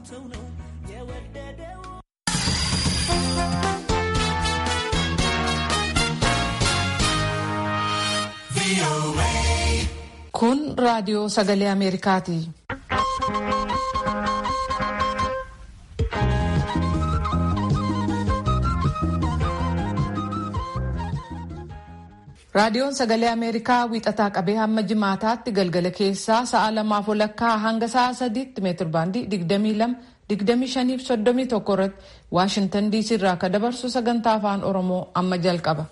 ሰው ነው የወደደው Kun raadiyoo sagalee Ameerikaati. Raadiyoon sagalee Ameerikaa wiixataa qabee hamma jimaataatti galgala keessaa sa'a lamaaf walakkaa hanga sa'a sadiitti meetir baandii 22 25 irratti Waashintan diisii irraa akka dabarsu sagantaa afaan Oromoo amma jalqaba.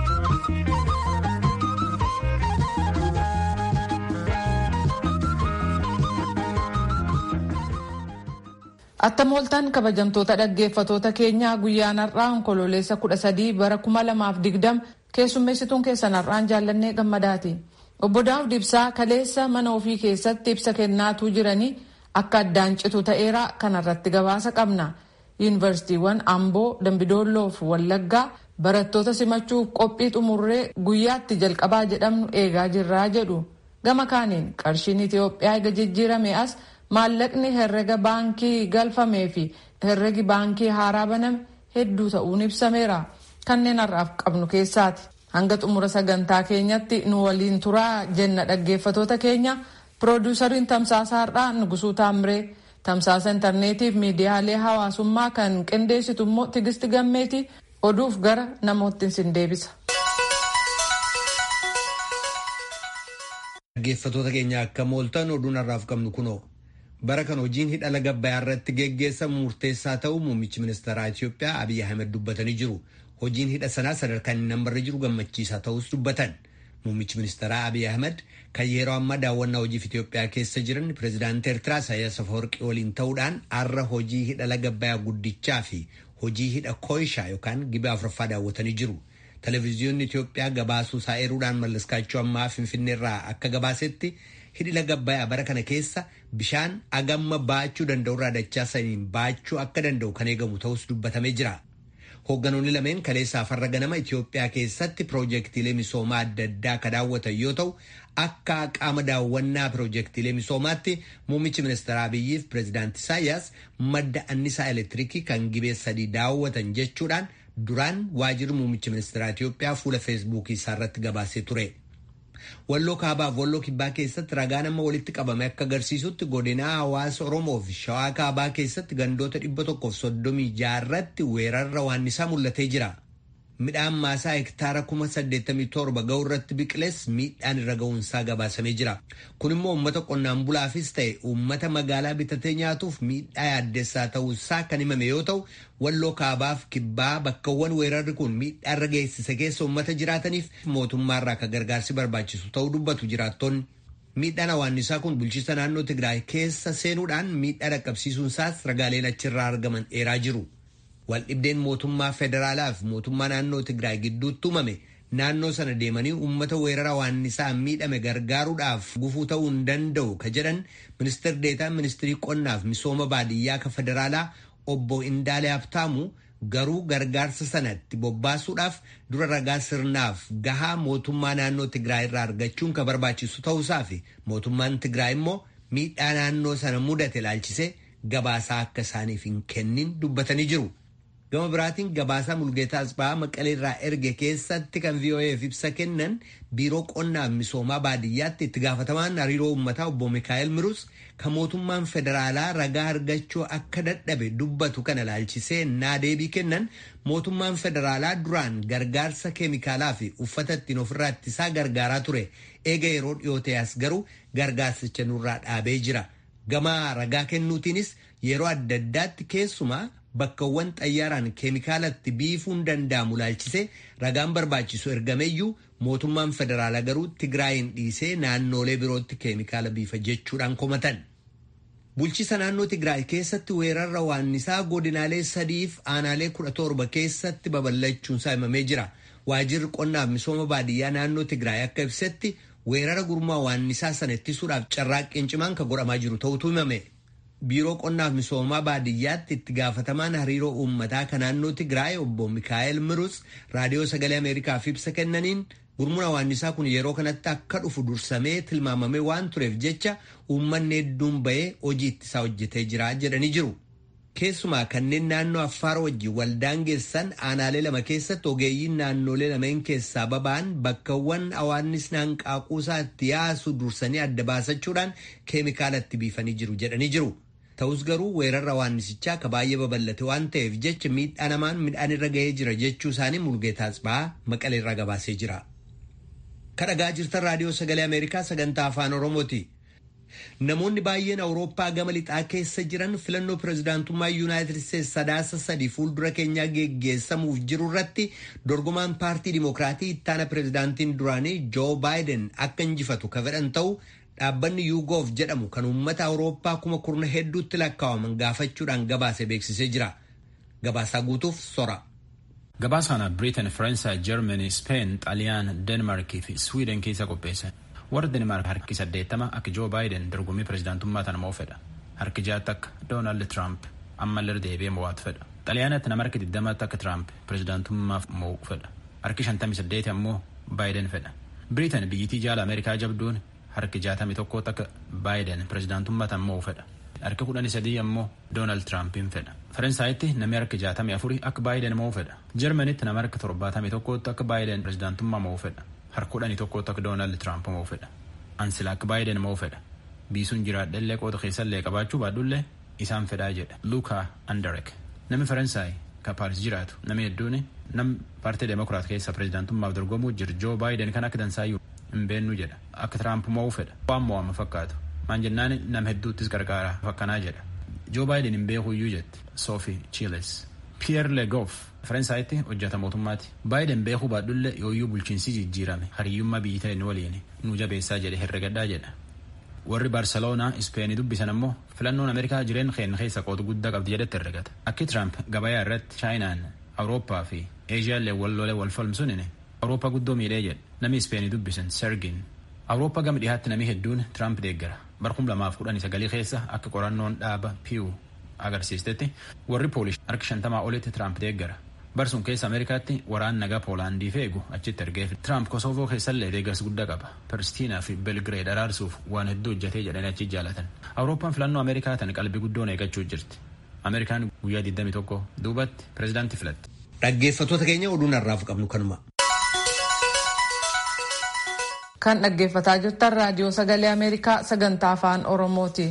Attam ooltan kabajamtoota dhaggeeffatoota keenyaa guyyaan har'aa onkololeessa 13 bara 2020 keessummeessituun keessan har'aan jaallannee gammadaati. Obbo Daawud Ibsaa kaleessa mana ofii keessatti ibsa kennaatuu jiranii akka addaan citu ta'eera kanarratti gabaasa qabna. Yuunivarsiitiiwwan Amboo, Dambidoolloo fi Wallaggaa barattoota simachuuf qophii xumurree guyyaatti jalqabaa jedhamnu eegaa jirraa jedhu. Gama kaaniin qarshiin Itoophiyaa eega jijjiirame as maallaqni herrega baankii galfamee fi herregi baankii haaraa baname hedduu ta'uun ibsameera. Kanneen har'aaf qabnu keessaati. Hanga xumura sagantaa keenyatti nu waliin turaa jenna dhaggeeffatoota keenya. Piroodiyusariin tamsaasa har'aa Nugusuu Taamiree, tamsaasa intarneetiif miidiyaalee hawaasummaa kan qindeessitu immoo Tigisti Gammeeti oduuf gara namoottin sin deebisa. Dhaggeeffatoota keenya akka mooltan oduun har'aaf qabnu kunoo. bara kan hojiin hidha laga Abbayyaa irratti geggeessamu murteessaa ta'uu muummichi ministeeraa Itoophiyaa Abiyyi Ahmed dubbatanii jiru. Hojiin hidha sanaa sadarkaan inni nambarra jiru gammachiisaa ta'us dubbatan. Muummichi ministeeraa Abiyyi Ahmed kan yeroo ammaa daawwannaa hojiif Itoophiyaa keessa jiran pireezidaantii Eertiraa Isaayyaas Afawarqii waliin ta'uudhaan har'a hojii hidha laga Abbayyaa guddichaa fi hojii hidha Kooyishaa yookaan gibee afuraffaa daawwatanii jiru. Televezyiyoonni Itoophiyaa gabaasuu isaa eeruudhaan mallaskaachuu ammaa Finfinneerraa akka gabaasetti hidhi laga Abbayyaa bara kana keessa bishaan agamma baachuu danda'urraa dachaa saniin baachuu akka danda'u kan eegamu ta'us dubbatamee jira. Hoogganoonni lameen kaleessaa farra ganama Itoophiyaa keessatti piroojeektiilee misoomaa adda addaa akka daawwatan yoo ta'u, akka qaama daawwannaa piroojeektiilee misoomaatti muummichi ministeeraa Abiyyiif pireezidaantii Isaayyaas madda annisaa elektiriikii kan gibee sadii daawwatan jechuudhaan duraan waajirri muummichi ministeeraa Itoophiyaa fuula feesbuukii isaarratti gabaasee ture. Walloo kaabaaf walloo kibbaa keessatti ragaan amma walitti qabame akka agarsiisutti godinaa hawaasa Oromoo fi Shawaa kaabaa keessatti gandoota dhibba tokkoof soddomii jaarratti weerarra waannisaa mul'atee jira. Midhaan maasaa hektaara kuma saddeettamii torba ga'u irratti biqiles miidhaan irra ga'uunsaa gabaasamee jira. Kun immoo uummata qonnaan bulaafis ta'e uummata magaalaa bitatee nyaatuuf miidhaa yaaddessaa ta'uusaa kan himame yoo ta'u, walloo kaabaaf kibbaa bakkawwan weerarri kun miidhaa irra geessise keessa uummata jiraataniif mootummaarraa akka gargaarsi barbaachisu ta'uu dubbatu jiraattonni. Miidhaan hawaannisaa kun bulchiisa naannoo Tigraay keessa seenuudhaan miidhaa dhaqqabsiisuunsaas ragaaleen achirraa argaman eeraa jiru. Waldhibdeen mootummaa federaalaa fi mootummaa naannoo Tigraay gidduutti uumame naannoo sana deemanii uummata weerara hawaannisaa miidhame gargaaruudhaaf gufuu ta'uu hin danda'u ka jedhan ministeer deetaan ministirii qonnaaf misooma baadiyyaa ka federaalaa obbo Indaalee Habtaamu garuu gargaarsa sanatti bobbaasuudhaaf dura ragaa sirnaaf gahaa mootummaa naannoo Tigraay irraa argachuun ka barbaachisu ta'uusaa fi mootummaan Tigraay immoo miidhaa naannoo sana mudate ilaalchisee gabaasaa akka isaaniif hin kennin dubbatanii jiru. Gama biraatiin gabaasaa Mulgeetaa Asbaa Maqalee irraa erge keessatti kan VOA'f ibsa kennan biiroo qonnaaf misoomaa baadiyyaatti itti gaafatamaan hariiroo uummataa obbo Mikaa'el Mirus kan mootummaan federaalaa ragaa argachuu akka dadhabe dubbatu kana ilaalchisee naa deebii kennan mootummaan federaalaa duraan gargaarsa keemikaalaa fi uffata ittiin ofirraa ittisaa gargaaraa ture eega yeroo dhiyootee as garuu gargaarsicha nurraa dhaabee jira. Gama ragaa kennuutiinis yeroo adda addaatti keessumaa bakkawwan xayyaaraan keemikaalatti biifuun danda'amu ilaalchisee ragaan barbaachisu ergameeyyuu mootummaan federaalaa garuu Tigraayin dhiisee naannoolee birootti keemikaala biifa jechuudhaan komatan. Bulchiisa naannoo Tigraay keessatti weerarra waannisaa godinaalee sadiif aanaalee kudha torba keessatti babal'achuunsaa himamee jira. Waajirri qonnaaf misooma baadiyyaa naannoo Tigraay akka ibsetti weerara gurmaa waannisaa sana ittisuudhaaf carraaqqiin cimaan kan godhamaa jiru ta'utu himame. Biiroo qonnaaf misoomaa baadiyyaatti itti gaafatamaan hariiroo uummataa kan naannoo Tigraay obbo Mikaa'el Mirus raadiyoo sagalee Ameerikaaf ibsa kennaniin Gurmuun hawaannisaa kun yeroo kanatti akka dhufu dursamee tilmaamamee waan tureef jecha uummanni hedduun bahee hojii ittisaa hojjetee jira jedhanii jiru. Keessumaa kanneen naannoo Affaar wajjin waldaangeessan aanaalee lama keessatti ogeeyyiin naannolee lameen keessaa baba'an bakkawwan hawaannisni hanqaaquusaa itti yaasu dursanii adda baasachuudhaan keemikaalatti biifanii jiru jedhanii jiru. Ta'us garuu weerarra hawaannisichaa akka baay'ee babal'ate waan ta'eef jecha miidhaa namaan midhaan irra ga'ee jira jechuu isaanii Mulgeetaas ba'aa maqaleerraa gabaasee jira. Kadhagaa jirtan raadiyoo sagalee Ameerikaa sagantaa afaan Oromooti. Namoonni baay'een Awurooppaa gama lixaa keessa jiran filannoo pirezidaantummaa Yuunaayitid Isteetsi sadaasa sadii fuuldura keenyaa geggeessamuuf jiru irratti dorgomaan paartii Dimokiraatii ittaana pirezidaantiin duraanii Joo Baayiden akka injifatu ka fedhan ta'u dhaabbanni yuugoof jedhamu kan uummata Awurooppaa kuma kurna hedduutti lakkaa'aman gaafachuudhaan gabaase beeksisee jira. Gabaasaa guutuuf sora. Gabaasaan Biriitan, Faransaay, Jarmanii, Speen, Xaaliyaan, Deenmaarkii fi Swiiden keessa qopheesse. warra denimaark harki saddeettama akka joo baayiden dorgommii pirezidaantummaa tana mo'u fedha harki jaatti akka doonaald tiraamp ammallee deebi'ee mo'atu fedha xaaliyaanatti nama harki digdamaatti akka tiraamp pirezidaantummaaf mo'u fedha harki shantamii saddeeti ammoo baayiden fedha biriitan biyyittii jaala ameerikaa jabduun harki jaatamii tokkootti akka baayiden pirezidaantummaa tana mo'u fedha harki kudhanii sadii ammoo doonaald tiraampiin fedha faransaayatti namni harki jaatamii afurii akka baayiden mo'u fedha jarmanitti nama harki torbaatamii tokkootti akka baayiden pirezidaantummaa mo'u fedha harka kudhanii tokkotti akka doonaald tiraamp mo'u fedha ansila akka baayiden mo'u fedha biisuun jiraadhallee qooda keessallee qabaachuu baadhullee isaan fedhaa jedha luukaa andarek namni faransaay ka paaris jiraatu namni hedduun nam paartii demokiraat keessa pirezidaantummaaf dorgomuu jiru joo baayiden kan akka dansaayyuu hin beennu jedha akka tiraamp mo'u fedha waan mo'ama fakkaatu maan jennaan nam hedduuttis gargaara fakkanaa jedha joo baayiden hin beekuyyuu jetti soofii chiiles piyeer legof faransaaytti hojjeta mootummaati baayiden beekuu baadhulle yooyyuu bulchiinsi jijjiirame hariyyummaa biyyi ta'e waliin nu jabeessaa jedhe herregadhaa jedha warri baarseloonaa ispeenii dubbisan ammoo filannoon ameerikaa jireen keenya keessa qooda guddaa qabdi jedhetti herregata akki tiraamp gabayaa irratti chaayinaan awurooppaa fi eeshiyaallee wal lolee wal falmsuun awurooppaa guddoo miidhee jedhe namni ispeenii dubbisan sergin awurooppaa gama dhihaatti namni hedduun tiraamp deeggara barkum lamaaf kudhanii sagalii keessa akka qorannoon dhaaba piiw agarsiistetti warri poolish harki shantamaa olitti tiraamp deeggara barsuun keessa ameerikaatti waraan nagaa poolaandii feegu achitti ergeef tiraamp kosoovoo keessallee deeggarsa guddaa qaba pirstiinaa fi belgireed araarsuuf waan hedduu hojjetee jedhanii achi jaalatan awurooppaan filannoo ameerikaa tan qalbii guddoon eeggachuu jirti ameerikaan guyyaa 21 duubatti pirezidaantii filatti. dhaggeeffattoota keenya oduun har'aaf qabnu kanuma. kan dhaggeeffataa jirtan raadiyoo sagalee ameerikaa sagantaa afaan oromooti.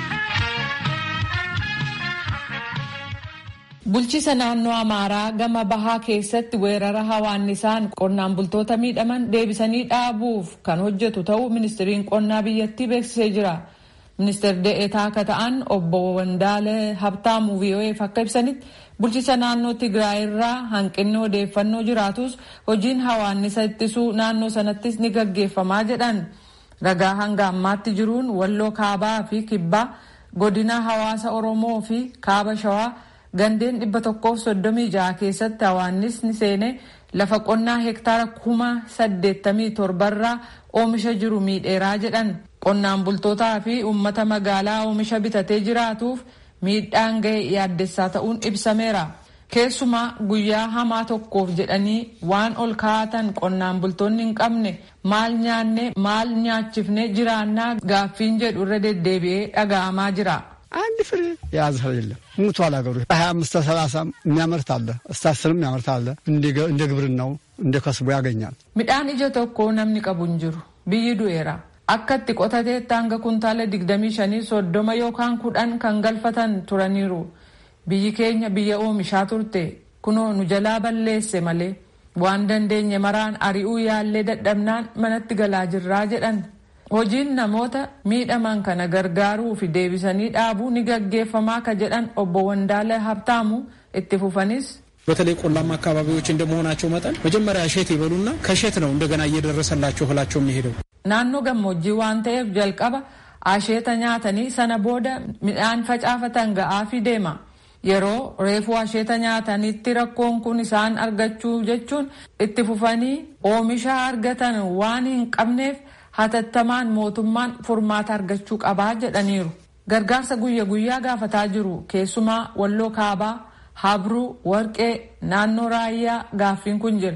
Bulchiisa naannoo Amaaraa gama bahaa keessatti weerara hawaannisaan qonnaan bultoota miidhaman deebisanii dhaabuuf kan hojjetu ta'uu ministiriin qonnaa biyyattii beeksisee jira. Ministeerri de'eetaa akka ta'an obbo Wandaale Habtaamuu VOA'f akka ibsanitti bulchiisa naannoo Tigraay irraa hanqinni odeeffannoo jiraatus hojiin hawaannisa ittisuu naannoo sanattis ni gaggeeffamaa jedhan. Ragaa hanga ammaatti jiruun walloo kaabaa fi kibbaa godina hawaasa Oromoo fi kaaba shawaa gandeen dhibba tokkoof soddomii jaha keessatti hawaannisni seene lafa qonnaa hektaara kuma saddeettamii torbarraa oomisha jiru miidheeraa jedhan qonnaan bultootaa fi uummata magaalaa oomisha bitatee jiraatuuf miidhaan ga'e yaaddessaa ta'uun ibsameera. Keessumaa guyyaa hamaa tokkoof jedhanii waan ol kaa'atan qonnaan bultoonni hin qabne maal nyaanne maal nyaachifne jiraannaa gaaffiin jedhu irra deddeebi'ee dhaga'amaa jira. አንድ ፍሬ የያዘ ሰው የለም። ሙቷል ሀገሩ ሀያ አምስት ሰላሳ የሚያመርት አለ እስከ አስርም የሚያመርት አለ። እንደ ግብርናው እንደ ከስቦ ያገኛል። midhaan ija tokko namni qabu hin jiru biyyi du'eera akka itti qotateetti hanga kuntaala digdamii shanii soddoma yookaan kudhan kan galfatan turaniiru biyyi keenya biyya oomishaa turte kunoo nu jalaa balleesse malee waan dandeenye maraan ari'uu yaallee dadhabnaan manatti galaa jirraa jedhan hojiin namoota miidhaman kana gargaaruu fi deebisanii dhaabuu ni gaggeeffamaa ka jedhan obbo Wandaala Habtaamu itti fufanis በተለይ ቆላማ አካባቢዎች እንደመሆናቸው መጠን መጀመሪያ እሸት ይበሉና ከእሸት ነው እንደገና እየደረሰላቸው እህላቸው የሚሄደው። naannoo gammoojjii waan ta'eef jalqaba asheeta nyaatanii sana booda midhaan facaafatan ga'aafii deema. Yeroo reefuu asheeta nyaatanitti rakkoon kun isaan argachuu jechuun itti fufanii oomisha argatan waan hin qabneef hatattamaan mootummaan furmaata argachuu qabaa jedhaniiru. Gargaarsa guyya guyyaa gaafataa jiru keessumaa walloo kaabaa, habruu, warqee, naannoo raayyaa gaaffiin kun jira.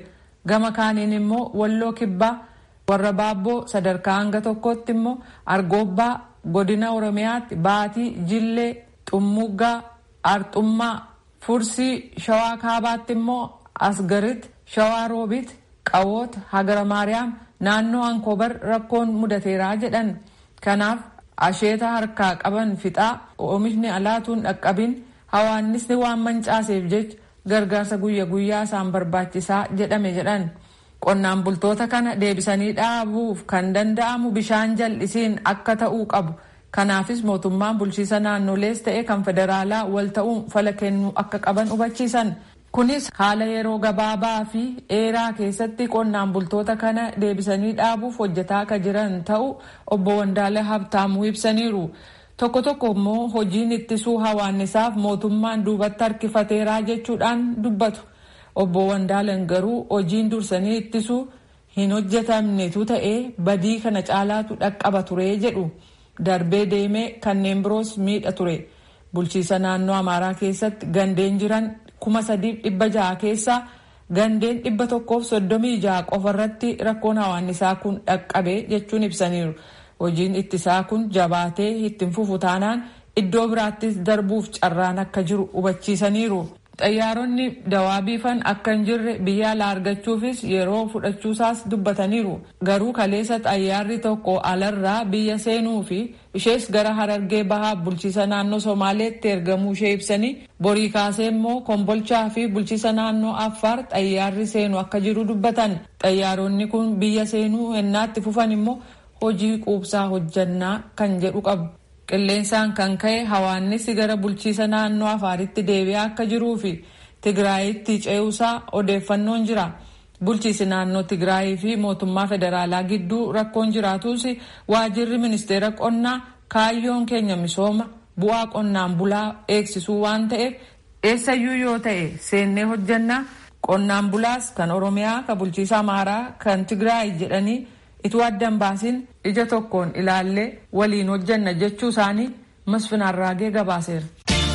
gama kaaniin immoo walloo kibbaa warra baabboo sadarkaa hanga tokkotti immoo argoobbaa godina oromiyaatti baatii jillee xummuggaa arxummaa fursii shawaa kaabaatti immoo asgarit shawaa roobit qawoota hagara maariyaam naannoo ankoobar rakkoon mudateeraa jedhan kanaaf asheeta harkaa qaban fixaa oomishni alaatuun dhaqqabin hawaannisni waan mancaaseef jecha gargaarsa guyya guyyaa isaan barbaachisaa jedhame jedhan qonnaan bultoota kana deebisanii dhaabuuf kan danda'amu bishaan jal'isiin akka ta'uu qabu kanaafis mootummaan bulchiisa naannolees ta'e kan federaalaa wal ta'uun fala kennuu akka qaban hubachiisan kunis haala yeroo gabaabaa fi dheeraa keessatti qonnaan bultoota kana deebisanii dhaabuuf hojjetaa akka jiran ta'u obbo Wandaale Habtaamuu ibsaniiru. Tokko tokko immoo hojiin ittisuu hawaannisaaf mootummaan duubatti harkifateeraa jechuudhaan dubbatu. Obbo Wandaaleen garuu hojiin dursanii ittisuu hin hojjetamnetu ta'ee badii kana caalaatu dhaqqaba ture jedhu. Darbee deemee kanneen biroos miidha ture. Bulchiisa naannoo Amaaraa keessatti gandeen jiran kuma sadiif dhibba jaha keessaa gandeen dhibba tokkoof soddomii jaha qofarratti rakkoon hawaannisaa kun dhaqqabe jechuun ibsaniiru. Hojiin ittisaa kun jabaatee ittiin fufu taanaan iddoo biraattis darbuuf carraan akka jiru hubachiisaniiru. Xayyaaronni dawaa biifan akka hin jirre biyya alaa argachuufis yeroo fudhachuusaas dubbataniiru. Garuu kaleessa xayyaarri tokko alarraa biyya seenuu fi ishees gara harargee bahaa bulchiisa naannoo Somaaleetti ergamuu ishee ibsanii borii kaasee immoo kombolchaa fi bulchiisa naannoo Affaar xayyaarri seenu akka jiru dubbatan. Xayyaaronni kun biyya seenuu ennaatti fufan immoo hojii quubsaa hojjannaa kan jedhu qabu. Qilleensaan kan ka'e hawaannisi gara bulchiisa naannoo afaaritti deebi'aa akka jiruu fi Tigraayitti ce'uusaa odeeffannoon jira. Bulchiisi naannoo Tigraayii fi mootummaa federaalaa gidduu rakkoon jiraatus waajirri ministeera qonnaa kaayyoon keenya misooma bu'aa qonnaan bulaa eegsisuu waan ta'eef eessayyuu yoo ta'e seennee hojjannaa qonnaan bulaas kan Oromiyaa kan bulchiisa Amaaraa kan Tigraay jedhanii ituu addan baasin ija tokkoon ilaallee waliin hojjanna jechuu isaanii masfin arraagee gabaaseera.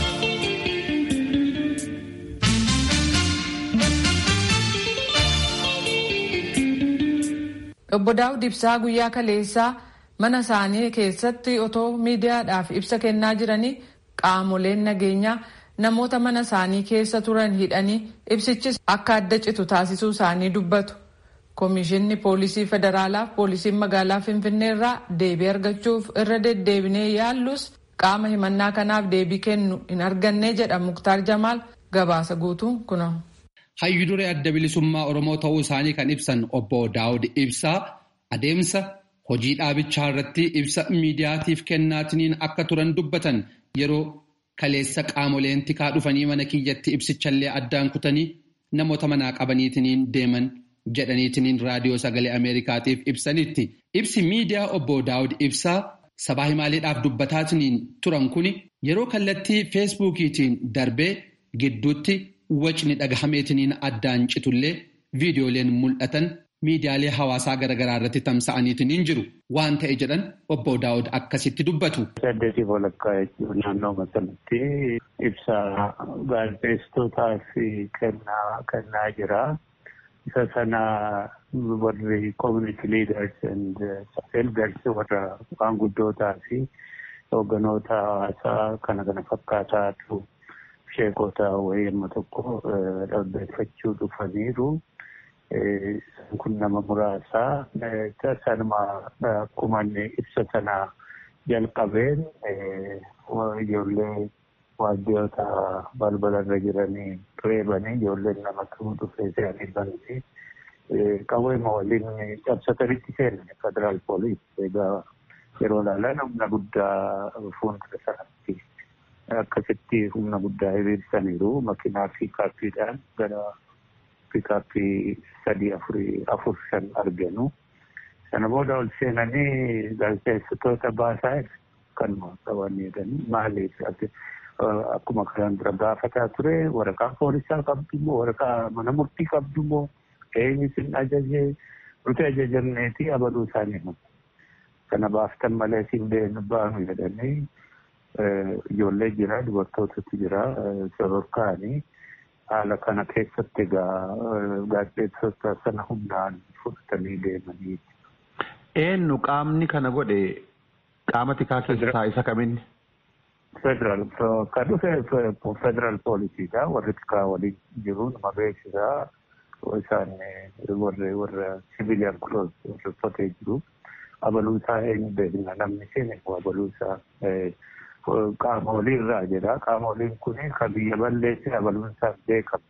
Obbo Daawud Ibsaa guyyaa kaleessaa mana isaanii keessatti otoo miidiyaadhaaf ibsa kennaa jiranii qaamoleen nageenyaa namoota mana isaanii keessa turan hidhanii ibsichis akka adda citu taasisuu isaanii dubbatu. Komishinni poolisii federaalaaf poolisiin magaalaa Finfinnee irraa deebii argachuuf irra deddeebinee yaallus qaama himannaa kanaaf deebii kennu hin arganne jedha Muktaar Jamaal gabaasa guutuun kuna. Hayyu duree adda bilisummaa Oromoo ta'uu isaanii kan ibsan obbo Daawud Ibsaa adeemsa hojii dhaabichaa irratti ibsa miidiyaatiif kennaatiniin akka turan dubbatan yeroo kaleessa qaamoleen tikaa dhufanii mana kiyyatti ibsichallee addaan kutanii namoota manaa qabaniitiniin deeman. jedhaniitiniin raadiyoo sagalee ameerikaatiif ibsanitti ibsi miidiyaa obbo daawud ibsaa sabaa himaaleedhaaf dubbataatiniin turan kuni yeroo kallattii feesbuukiitiin darbee gidduutti wacni dhagahameetiniin addaan citullee viidiyooleen mul'atan miidiyaalee hawaasaa garaagaraa irratti tamsa'aniitiniin jiru waan ta'e jedhan obbo daawud akkasitti dubbatu. Saddeetii walakkaa jechuun naannoo masalatti ibsa gaazexeessitootaaf kennaa jira. isa sana warri community leaders and elders warra maanguddootaa fi hoogganoota hawaasaa kana kana fakkaataatu sheekota wayii amma tokko dhaggeeffachuu dhufaniiru. Kun nama muraasaa sanuma akkuma ibsa sana jalqabeen ijoollee waajjiroota balbala irra jiranii reebanii ijoolleen nama kamuu dhufee se'anii banti. Qabeema waliin cabsatanitti seenan federaal poolis egaa yeroo ilaalan humna guddaa fuuldura sanatti akkasitti humna guddaa hiriirsaniiru makiinaa piikaappiidhaan gara piikaappii sadii afurii afur shan arganu. Sana booda ol seenanii gaazexeessitoota baasaa kanuma qaban jedhanii maaliif akkuma kanaan dura gaafataa ture waraqaa poolisaa qabdu moo waraqaa mana murtii qabdu moo eenyu sin ajajee nuti ajajamneeti abaluu isaanii himu. Kana baaftan malee siin baanu jedhanii ijoollee jira dubartootatu jira sororkaanii haala kana keessatti egaa gaazexeessota sana hundaan fudhatanii deemanii. Eenyu qaamni kana godhe qaama tikaa keessaa isa kaminni? Federal kan dhufe federal poolisiidha warri tikaa waliin jiru nama beeksisaa isaan warra warra civilian close warra uffatee jiru. Abaluusaa eenyu beekna namni isheen abaluusaa qaama waliirraa jedha. Qaama waliin kun kan biyya balleesse abaluunsaan beekamu.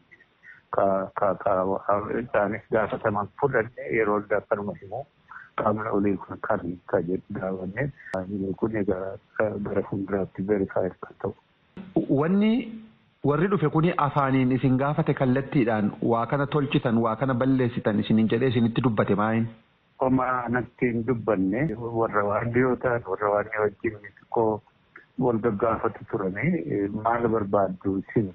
Isaanis gaafataman fudhanne yeroo akkanuma himu qaamni olii kun kan kan jedhu daawwanne kun gara fuulduraatti verifaayi kan ta'u. Wanni warri dhufe kuni afaaniin isin gaafate kallattiidhaan waa kana tolchitan waa kana balleessitan isinin jedhee isinitti dubbate maayin? Oma natti hin dubbanne warra waan dhiyoo ta'an warra waan wajjin xiqqoo wal gaggaafatu turanii maal barbaaddu isin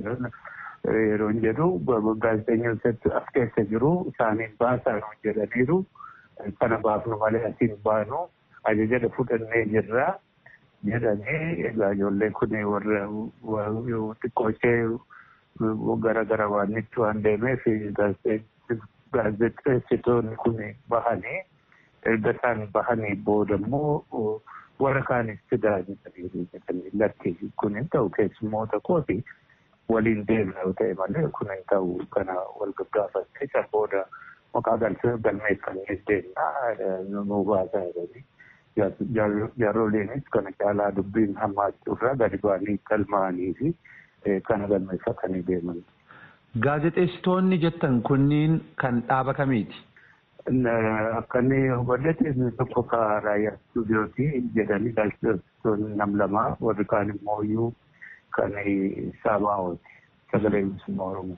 yeroo jedhu gaazexeessonni as keessa jiru isaaniin baasaa jedhaniiru kana baafnu malee asiin baanu ajaja fudhannee jirra jedhanii egaa ijoollee kun warra xiqqoo ishee gara gara waan itti waan deemeef gaazexeessitoonni kun bahanii erga isaan bahanii booda immoo warra kaanis fidaa jedhanii lakki kun hin ta'u keessummoota kooti waliin deemna yoo ta'e malee kun hin ta'u kana wal gaggaafattee isa booda maqaa galmeeffannee deemna nu baasaa jedhanii jaaroleenis kana caalaa dubbiin hammaachuurraa gadi ba'anii galmaanii fi kana galmeeffatanii deeman. Gaazexeessitoonni jettan kunniin kan dhaaba kamiiti? Akka inni hubadhate inni tokko ka raayyaa istuudiyooti jedhanii gaazexeessitoonni nam lama warri kaan immoo iyyuu kan saabaa'ooti sagalee bilisummaa Oromoo.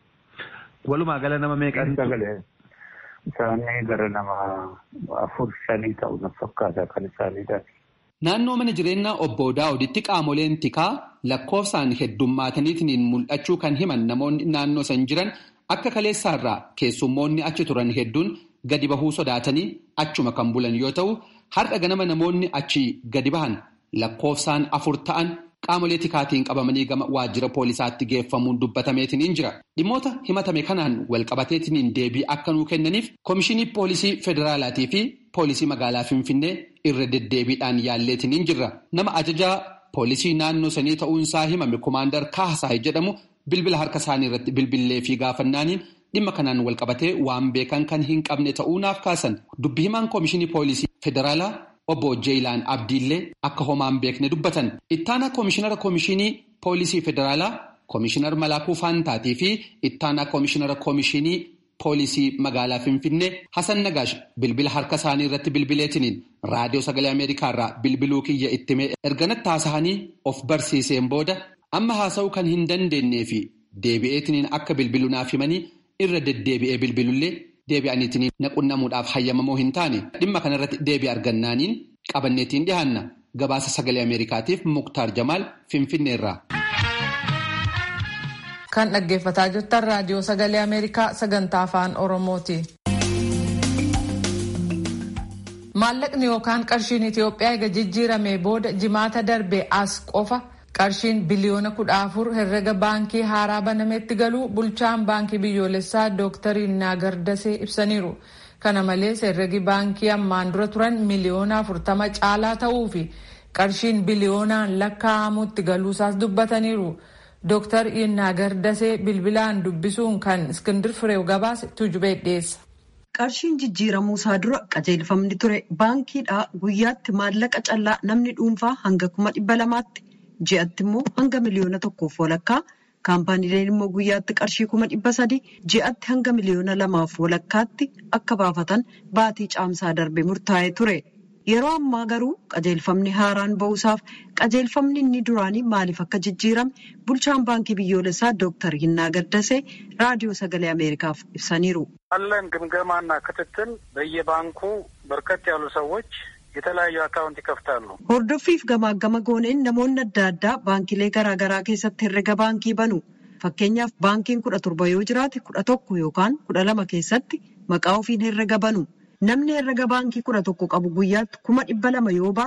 Walumaa gala nama meeqan? Sagalee isaanii gara nama afur shanii ta'u na fakkaata kan isaaniidha. Naannoo mana jireenyaa obbo Daawuditti qaamoleen tikaa lakkoofsaan heddummaataniitiin mul'achuu kan himan namoonni naannoo san jiran akka kaleessaarraa keessummoonni achi turan hedduun gadi bahuu sodaatanii achuma kan bulan yoo ta'u har'a ganama namoonni achi gadi bahan lakkoofsaan afur ta'an qaamolee tikaatiin qabamanii gama waajjira poolisaatti geeffamuun dubbatameetiin jira. Dhimmoota himatame kanaan walqabateetiin deebii akka nuu kennaniif Komishinii Poolisii Federaalaatii fi Poolisii Magaalaa Finfinnee irra deddeebiidhaan yaalleetiin jirra. Nama ajajaa poolisii naannoo sanii ta'uunsaa himame Komaandar Kaasaay jedhamu bilbila harka isaanii irratti bilbillee fi gaafannaaniin dhimma kanaan walqabatee waan beekan kan hin qabne ta'uu naaf kaasan. Dubbi himaan Komishinii Poolisii Federaalaa Obbo Jeelaan Abdiillee akka homaan beekne dubbatan. Ittaanaa Komishinara Komishinii Poolisii Federaalaa Komishinar Malaakuu Faantaatii fi Ittaanaa Komishinara Komishinii Poolisii Magaalaa Finfinnee Hasan Nagaash bilbila harka isaanii irratti bilbileetiniin raadiyoo sagalee Ameerikaa irraa bilbiluu kiyya ittime erganatti haasa'anii of barsiiseen booda amma haasa'uu kan hin dandeenyee fi deebi'eetiniin akka bilbilu naaf himanii irra deddeebi'ee bilbilullee deebi'aniitiin naqunnamuudhaaf hayyamamoo hin taane dhimma kanarratti deebii argannaaniin qabanneetiin dhihaanna gabaasa sagalee ameerikaatiif muktaar jamaal finfinneerraa. kan dhaggeeffataa jirtan raadiyoo sagalee ameerikaa sagantaa afaan oromooti. maallaqni yookaan qarshiin itiyoophiyaa eega jijjiiramee booda jimaata darbe as qofa. qarshiin biliyoona kudha afur herrega baankii haaraa banametti galuu bulchaan baankii biyyoolessaa dooktar Naagar Dasee ibsaniiru. Kana malees herregi baankii ammaan dura turan miliyoona afurtama caalaa ta'uu fi qarshiin biliyoonaan lakkaa'amutti galuusaas dubbataniiru. Dooktar Naagar Dasee bilbilaan dubbisuun kan Iskindir Fireew gabaase tujubee dhiyeessa. Qarshiin jijjiiramuu isaa dura qajeelfamni ture baankiidhaa guyyaatti maallaqa callaa namni dhuunfaa hanga kuma dhibba lamaatti. ji'atti immoo hanga miliyoona tokkoof walakkaa kaampaaniileen immoo guyyaatti qarshii kuma dhibba sadii ji'atti hanga miliyoona lamaaf walakkaatti akka baafatan baatii caamsaa darbe murtaa'ee ture. Yeroo ammaa garuu qajeelfamni haaraan ba'uusaaf qajeelfamni inni duraanii maaliif akka jijjiirame bulchaan baankii biyyoolessaa dooktar Hinnaa Gaddasee raadiyoo sagalee Ameerikaaf ibsaniiru. አለን ግምገማና ክትትል በየባንኩ በርከት ያሉ ሰዎች የተለያዩ አካውንት ይከፍታሉ። Hordoffiif gamaagama gooneen namoonni adda addaa baankilee garaagaraa keessatti herrega baankii banu. Fakkeenyaaf baankiin kudha torba yoo jiraate kudha tokko yookaan kudha lama keessatti maqaa ofiin herrega banu. Namni herrega baankii kudha tokko qabu guyyaatti kuma dhibba lama yoo baase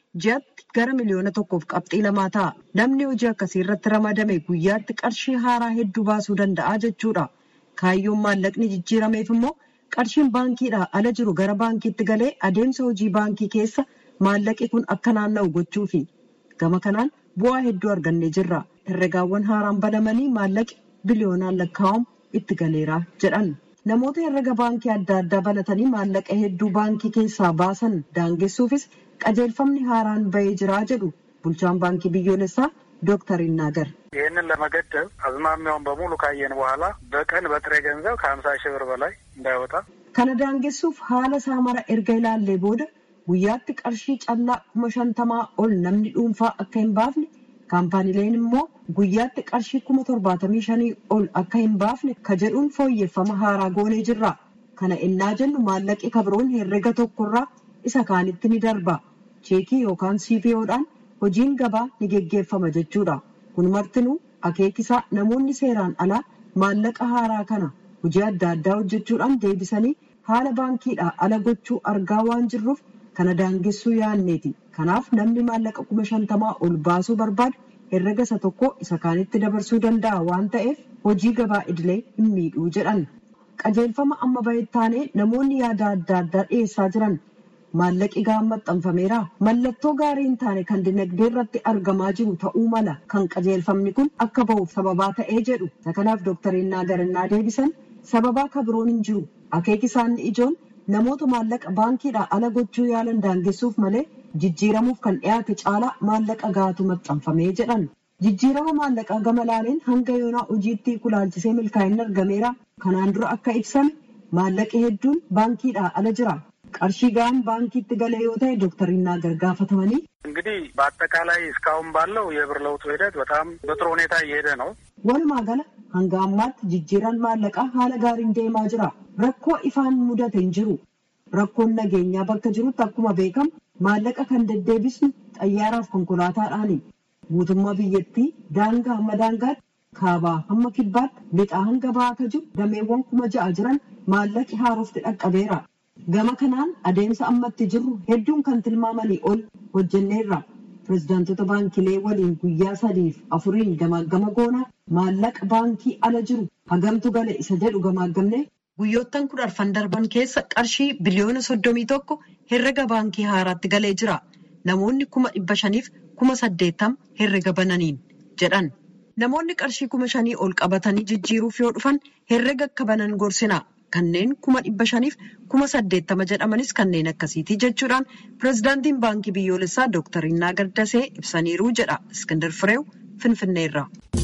ji'atti gara miliyoona tokkoof qabxii lamaa ta'a. Namni hojii akkasii irratti ramadame guyyaatti qarshii haaraa hedduu baasuu danda'a jechuudha. Kaayyoon maallaqni jijjiirameef immoo qarshiin baankiidhaa ala jiru gara baankiitti galee adeemsa hojii baankii keessa maallaqi kun akka naanna'u gochuufi. Gama kanaan bu'aa hedduu argannee jirra. Herregaawwan haaraan banamanii maallaqi biliyoonaan lakkaa'amu itti galeera jedhan. Namoota herrega baankii adda addaa banatanii maallaqa hedduu baankii keessaa baasan daangessuufis qajeelfamni haaraan bahee jira jedhu bulchaan baankii biyyoolessaa ዶክተር ይናገር ይህንን ለመገደብ አዝማሚያውን በሙሉ ካየን በኋላ በቀን በጥሬ ገንዘብ ከሀምሳ ሺህ ብር በላይ እንዳይወጣ kana daangessuuf haala saamara erga ilaallee booda guyyaatti qarshii callaa kuma shantamaa ol namni dhuunfaa akka hin baafne kaampaaniileen immoo guyyaatti qarshii kuma torbaatamii shanii ol akka hin baafne ka jedhuun fooyyeffama haaraa goonee jirra. Kana innaa jennu maallaqi kabroon herrega tokkorraa isa kaanitti ni darba. Cheekii yookaan CPO'dhaan hojiin gabaa ni geggeeffama jechuudha. Kun martinuu akeekisaa namoonni seeraan alaa maallaqa haaraa kana hojii adda addaa hojjechuudhaan deebisanii haala baankiidhaa ala gochuu argaa waan jirruuf kana daangessuu yaadneeti. Kanaaf namni maallaqa kuma shantamaa ol baasuu barbaadu herrega isa tokko isa kaanitti dabarsuu danda'a waan ta'eef hojii gabaa idilee hin miidhuu jedhan. Qajeelfama amma bahettaanee namoonni yaada adda addaa dhiyeessaa jiran maallaqi ga'aan maxxanfameera. Mallattoo gaarii hin taane kan dinagdee irratti argamaa jiru ta'uu mala kan qajeelfamni kun akka bahuuf sababaa ta'ee jedhu. Kanaaf doktariin Naagarinnaa deebisan sababaa kabiroon hin jiru. Akeeki isaanii ijoon namoota maallaqa baankiidhaa ala gochuu yaalan daangessuuf malee jijjiiramuuf kan dhiyaate caalaa maallaqa gaatu maxxanfamee jedhan. Jijjiirama maallaqaa gama laaleen hanga yoonaa hojiitti kulaalchisee milkaa'inni argameera. Kanaan dura akka ibsame maallaqi hedduun baankiidhaa ala jira. qarshii ga'aan baankiitti gale yoo ta'e ዶክተር ይናገር gaafatamanii እንግዲህ በአጠቃላይ እስካሁን ባለው የብር ለውጡ ሂደት በጣም በጥሩ ሁኔታ እየሄደ ነው። walumaa gala hanga ammaatti jijjiiraan maallaqaa haala gaariin deemaa jira. Rakkoo ifaan mudate hin jiru. Rakkoon nageenyaa bakka jirutti akkuma beekamu maallaqa kan deddeebisnu xayyaaraaf konkolaataadhaani. Guutummaa biyyattii daangaa hamma daangaatti kaabaa hamma kibbaatti lixaa hanga bahaa akka jiru dameewwan kuma ja'a jiran maallaqi haarofti dhaqqabeera. Gama kanaan adeemsa ammatti jirru hedduun kan tilmaamanii ol hojjenneerra. Pireezidaantota baankilee waliin guyyaa sadiif afuriin gamaagama goonaa maallaqa baankii ala jiru hagamtu gale isa jedhu gamaagamne guyyoottan kudha arfan darban keessa qarshii biliyoona soddomii tokko herrega baankii haaraatti galee jira. Namoonni kuma dhibba shaniif kuma saddeettam herrega bananiin jedhan. Namoonni qarshii kuma shanii ol qabatanii jijjiiruuf yoo dhufan herrega akka banan gorsina. Kanneen kuma dhibba shaniif kuma saddeettama jedhamanis kanneen akkasiiti jechuudhaan pireezidaantiin baankii biyyoolessaa Dooktar Innaa Gaddasee ibsaniiru jedha Iskindar Fireew Finfinneerra.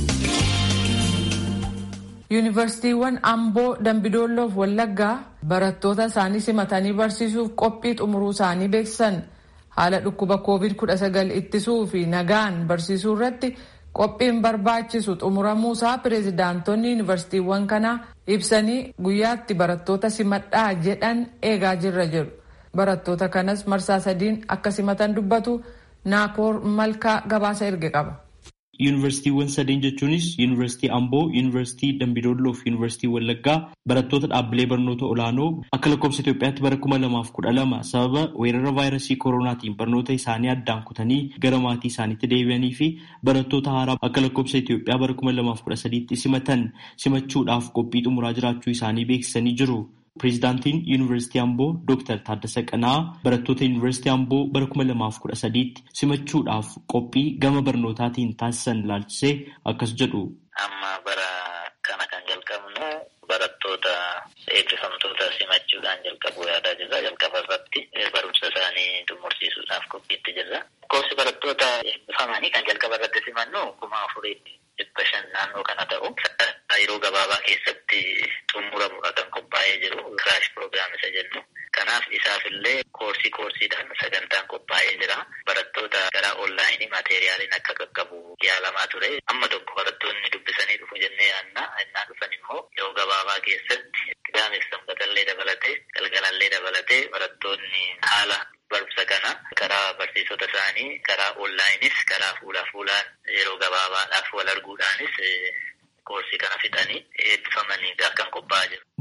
Yuunivarsiitiiwwan Amboo, Dambidolloo fi Wallaggaa barattoota isaanii simatanii barsiisuuf qophii xumuruu isaanii beeksisan haala dhukkuba COVID-19 ittisuu fi nagaan barsiisuu irratti qophiin barbaachisu xumuramuusaa pireezidaantonni yuunivarsiitiiwwan kanaa ibsanii guyyaatti barattoota simadhaa jedhan eegaa jirra jedhu. Barattoota kanas marsaa sadiin akka simatan dubbatu Naakoor Malkaa gabaasa erge qaba. Yuunivarsiitiiwwan sadeen jechuunis Yuunivarsiitii Amboo, Yuunivarsiitii Dambidolloo fi Yuunivarsiitii Wallaggaa barattoota dhaabbilee barnoota olaanoo akka lakkoofsa Itoophiyaatti bara kuma lamaaf kudha lama sababa weerara vaayirasii koronaatiin barnoota isaanii addaan kutanii gara maatii isaaniitti deebi'anii fi barattoota haaraa akka lakkoofsa Itoophiyaa bara kuma lamaaf kudha sadiitti simatan simachuudhaaf qophii xumuraa jiraachuu isaanii beeksisanii jiru. Pireezidaantiin Yuunivarsiitii Amboo Dooktar Taaddasa Qanaa barattoota Yuunivarsiitii Amboo bara kuma lamaaf kudha sadiitti simachuudhaaf qophii gama barnootaatiin taasisan ilaalchisee akkas jedhu. Amma bara kana kan jalqabnu barattoota eebbifamtoota simachuudhaan jalqabu yaadaa jirra. Jalqaba irratti barumsa isaanii xumursiisuudhaaf qophiitti jirra. Koorsi barattoota eebbifamanii kan jalqaba irratti simannu kuma afurii dhibba shan naannoo kana ta'u yeroo gabaabaa keessatti xumuramudha kan qophaa'ee jiru kiraash piroogiraam isa jennu. Kanaaf isaaf illee koorsii koorsiidhaan sagantaan qophaa'ee jira. Barattoota gara onlaayinii maateeriyaaliin akka qaqqabu yaalamaa ture. Amma tokko barattoonni dubbisanii dhufu jennee yaanna. Innaa dhufan immoo yeroo gabaabaa keessatti qidaameef sanbatallee dabalatee galgalallee dabalatee barattoonni haala barumsa kana karaa barsiisota isaanii karaa onlaayinis karaa fuula fuulaan yeroo gabaabaadhaaf wal arguudhaanis koorsii kana fixanii eebbifamanii akkan qophaa'aa jiru.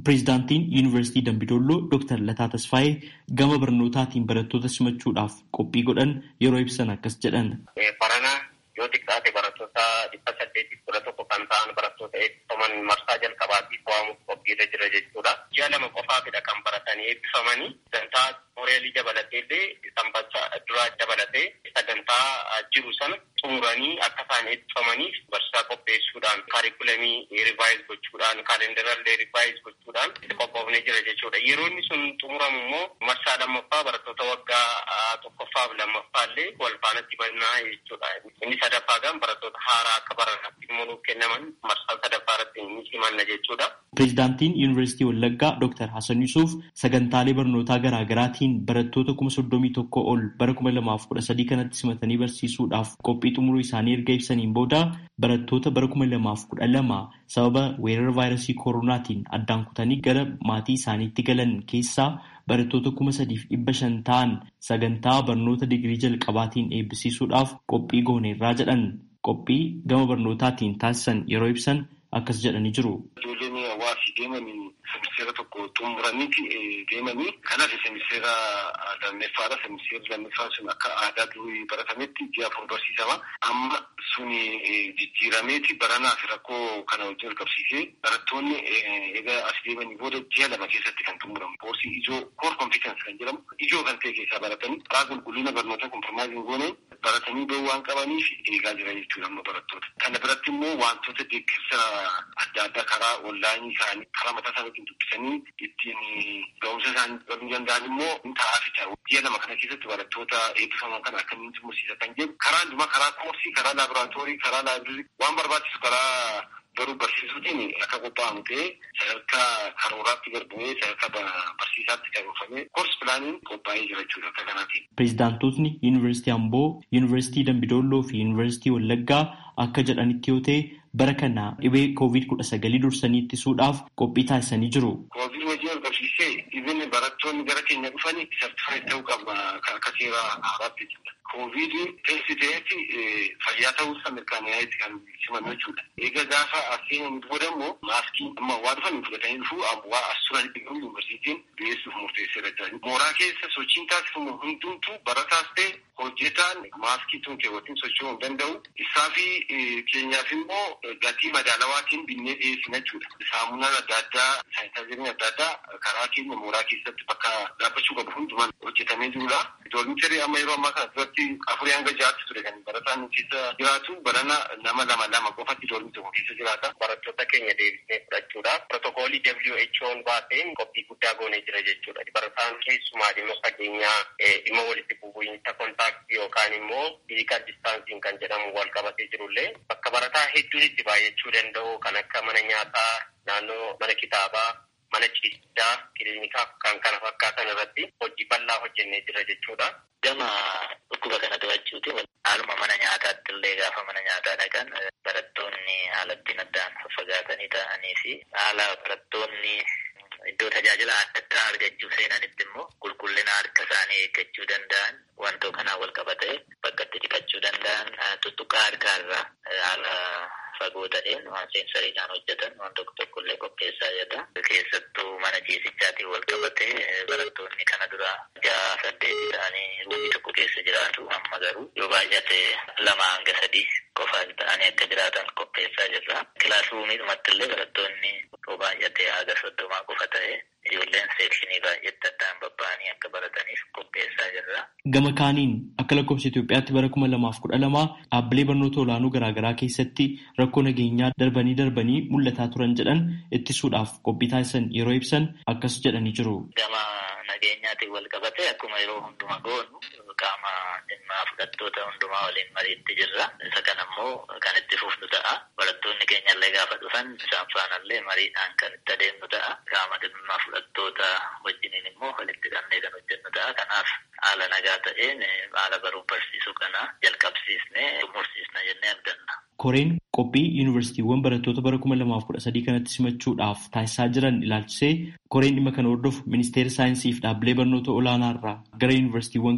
Pireezidaantiin Yuunivarsiitii Dambidolloo Dr. Lataa Tasfaayee gama barnootaatiin barattoota simachuudhaaf qophii godhan yeroo ibsan akkas jedhan. Barana yoo xiqqaate barattoota dhibba saddeetiif kudha tokko kan ta'an barattoota eebbifaman marsaa jalqabaatiif waamuuf qophiirra jira jechuudha. Ji'a lama qofaafidha kan baratanii eebbifamanii sagantaa mooreelii dabalatee illee sanbata duraa dabalatee sagantaa jiru sana xumuranii akka isaan eebbifamaniif barsiisaa qopheessuudhaan kaarikulamii rivaayiz gochuudhaan kaalendarallee rivaayiz gochuudhaan qophoofnee jira jechuudha. Yeroo inni sun xumuramu immoo marsaa lammaffaa barattoota waggaa tokkoffaaf lammaffaa illee wal faanatti bannaa jechuudha. Inni sadaffaa gan barattoota haaraa akka baranaatti immoo nuuf kennaman marsaa sadaffaa irratti ni simanna jechuudha. Pireezidaantiin Yuunivarsiitii Wallaggaa Dr. Hasan Yusuf sagantaalee barnootaa garaa garaatiin barattoota kuma soddomii tokko ol bara kuma lamaaf kudha sadii kanatti simatanii barsiisuudhaaf qophii xumuruu isaanii erga ibsaniin booda barattoota bara kuma lamaaf kudha lama sababa weerara vaayirasii koronaatiin addaan kutanii gara maatii isaaniitti galan keessaa barattoota kuma sadiif dhibba shan ta'an sagantaa barnoota digirii jalqabaatiin eebbisiisuudhaaf qophii gooneerraa jedhan qophii gama barnootaatiin taasisan yeroo ibsan akkas jedhanii jiru. Ijoolleen hawaasii deemanii semiseera tokko xumuraniiti deemanii kanaaf semiseera lammaffaadha. Semiseerri lammaffaa sun akka aadaa durii baratametti ji'a afur barsiisama. Amma suni jijjiirameeti baranaaf rakkoo kana wajjin wal qabsiisee barattoonni egaa as deemanii booda ji'a lama keessatti kan xumuramu. Koorsii ijoo koor kompiitansi kan jedhamu ijoo kan ta'e keessaa baratanii karaa qulqullina barnoota kompromaayisiin goone baratanii bahuu waan qabaniif eegaa jira jechuudha amma barattoota. Kana biratti immoo wantoota deeggarsa adda addaa karaa onlaayinii isaanii karaa mataa isaaniitiin dubbisanii ittiin ga'umsa isaanii baruu danda'an immoo ni ta'aafi ta'u. Ji'a lama kana keessatti barattoota eebbifaman kana akkamiin xumursiisa kan jedhu karaa hundumaa karaa koorsii, karaa laaboraatoorii, karaa laabirii waan barbaachisu karaa garuu barsiisuutiin akka qophaa'amu ta'ee sadarkaa karooraatti garbee sadarkaa barsiisaatti karoorfamee koorsi pilaaniin qophaa'ee jira jechuudha akka kanaatiin. Pireezidaantotni Yuunivarsiitii Amboo, Yuunivarsiitii Dambidolloo fi Yuunivarsiitii Wallaggaa akka jedhanitti yoo ta'e bara kana dhibee koovid kudha sagalii dursanii ittisuudhaaf qophii taasisanii jiru. Koovid wajjin wal qabsiisee dhibeen barattoonni gara keenya dhufanii sartifaayit ta'uu qaba akka seera haaraatti jechuudha. Koovid teessi ta'etti fayyaa ta'uusaa mirkanaa'etti kan simannu jechuudha. Egaa gaafa aseen booda immoo maaskii amma waa dhufanii fudhatanii dhufuu waa as turanitti garuu yuunivarsiitiin dhiyeessuuf murteesseera jira. Mooraa keessa sochiin taasifamu hundumtuu barataas ta'e hojjetaan maaskii tun keewwatiin socho'uu hin danda'u. Isaa fi keenyaaf immoo gatii madaalawaatiin binnee dhiyeessina jechuudha. Saamunaan adda addaa, saayintaaziriin adda addaa karaa keenya mooraa keessatti bakka dhaabbachuu qabu hundumaan hojjetamee jirudha. Doormitarii amma yeroo ammaa kana duratti afurii hanga ja'aatti ture kan barataan keessa jiraatu barana nama lama lama qofatti doormi tokko keessa jiraata. Barattoota keenya deebisnee fudhachuudhaaf pirotookoolii WHO'n baaseen qophii guddaa goonee jira jechuudha. Barataan keessumaa dhimma fageenyaa dhimma walitti bu'iinsa kontaaktii yookaan immoo fiizikaal distaansiin kan jedhamu wal qabatee jirullee bakka barataa hedduun itti baay'achuu danda'u kan akka mana nyaataa naannoo mana kitaabaa mana ciisichaa kiliinikaa kan kana fakkaatan irratti hojii bal'aa hojjennee jira jechuudha. Gama dhukkuba kana to'achuuti haaluma mana nyaataatti illee gaafa mana nyaataa dhaqan barattoonni haala ittiin addaan faffagaatanii ta'anii fi haala barattoonni iddoo tajaajila adda addaa argachuu seenanitti immoo qulqullina harka isaanii eeggachuu danda'an wantoota kanaan wal qabatee bakka itti dhiqachuu danda'an tuttuqaa harkaarraa haala fagoo ta'een waan seensariidhaan hojjetan waan tokko tokko illee qopheessaa jira. Keessattuu mana ciisichaatiin wal qabatee barattoonni kana dura ja'a saddeeti ta'anii ruumii tokko keessa jiraatu amma garuu yoo baay'ate lama hanga sadii qofa ta'anii akka jiraatan qopheessaa jirra. Kilaasruumiidhumatti illee barattoonni yoo baay'ate haga soddomaa qofa ta'ee ijoolleen seekshinii baay'eetti addaan babba'anii akka barataniif qopheessaa jirra. Gama kaaniin akka lakkoofsa Itoophiyaatti bara kuma lamaaf kudha lamaa dhaabbilee barnoota olaanoo garaagaraa keessatti rakkoo nageenyaa darbanii darbanii mul'ataa turan jedhan ittisuudhaaf qophii taasisan yeroo ibsan akkas jedhanii jiru. Gama nageenyaatiin wal qabatee akkuma yeroo hundumaa goonu qaama dhimmaa fudhattoota hundumaa waliin mariitti jirra. Isa kana immoo kan itti fufnu ta'a. Barattoonni keenya illee gaafa dhufan isaan faanallee mariidhaan kan itti adeemnu ta'a. Qaama dhimmaa fudhattoota wajjiniin immoo walitti qabnee kan hojjennu ta'a. Kanaaf haala nagaa ta'een haala baruuf barsiisuu kana jalqabsiisnee xumursiisna jennee abdanna. Koreen qophii yuunivarsiitiiwwan barattoota bara kuma lamaaf kudha sadii kanatti simachuudhaaf taasisaa jiran ilaalchisee koreen dhimma kana hordofu ministeera saayinsii fi dhaabbilee barnoota olaanaa irraa gara yuunivarsiitiiwwan kanneeniif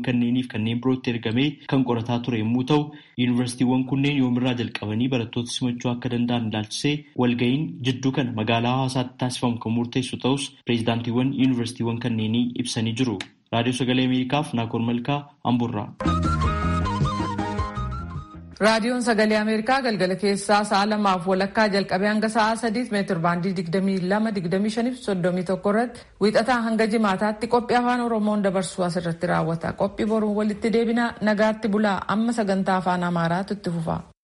fi kanneen birootti ergamee kan qorataa ture yommuu ta'u yuunivarsiitiiwwan kunneen yoomirraa jalqabanii barattoota simachuu akka danda'an ilaalchisee walga'iin jidduu kana magaalaa hawaasaatti taasifamu kan murteessu ta'us pireezidaantiiwwan yuunivarsiitiiwwan kanneenii ibsanii jiru. Raadiyoo Sagalee Ameerikaaf Naakoor Malkaa Amburraa. Raadiyoon Sagalee Ameerikaa galgala keessaa sa'a lamaaf walakkaa jalqabee hanga sa'a sadiitti meetir baandii digdamii lama digdamii shaniif soddomii tokko irratti wiixataa hanga jimaataatti qophii afaan Oromoon dabarsu asirratti raawwata. Qophii boruun walitti deebina nagaatti bulaa amma sagantaa afaan Amaaraatu itti fufa.